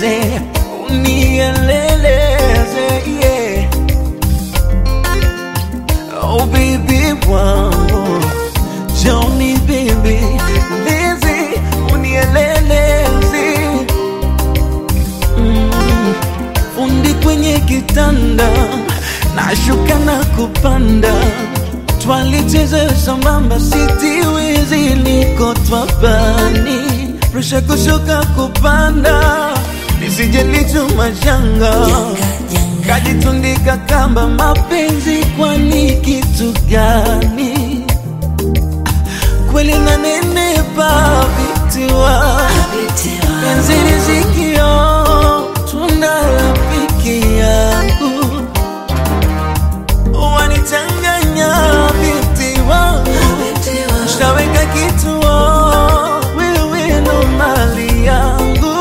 unieleze, unieleleze, yeah. Oh baby wangu, Johnny baby, lezi, unieleleze. Mm, fundi kwenye kitanda, nashuka na kupanda, twalicheza sambamba, sitiwezi liko twabani, presha kushuka kupanda, nisije lichuma janga kajitundika kamba, mapenzi kwani kitu gani? Kweli nanenepa vitiwa penzi rizikio, tunda la piki yangu wanichanganya binti wangu, shaweka kituo, wewe ndo mali yangu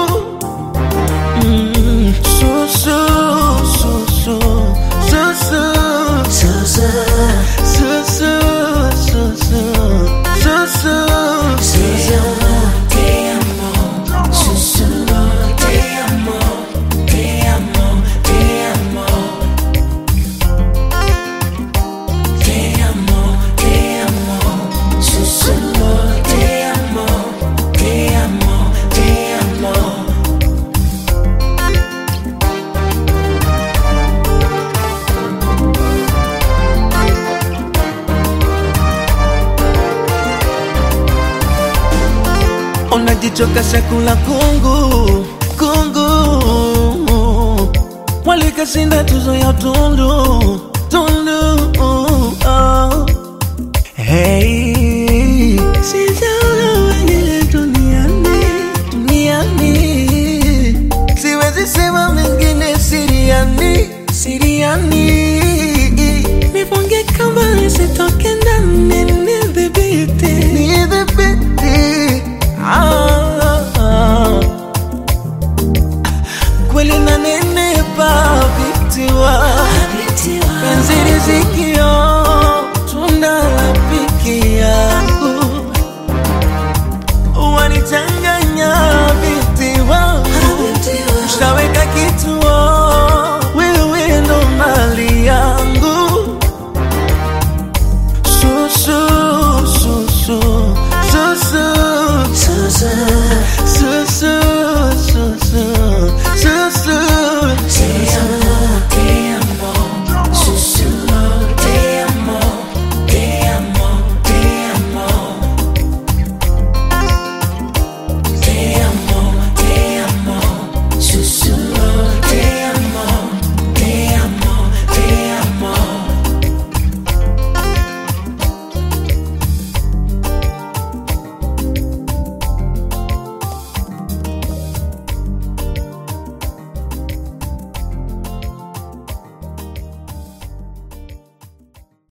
Mm, susu, susu, susu, susu, susu, susu, susu, unajichoka chakula kungu kungu, walikashinda tuzo ya tundu tundu. Oh. Hey, sijaona wengine duniani duniani, siwezi sema mengine siriani siriani, nifunge kamba nisitoke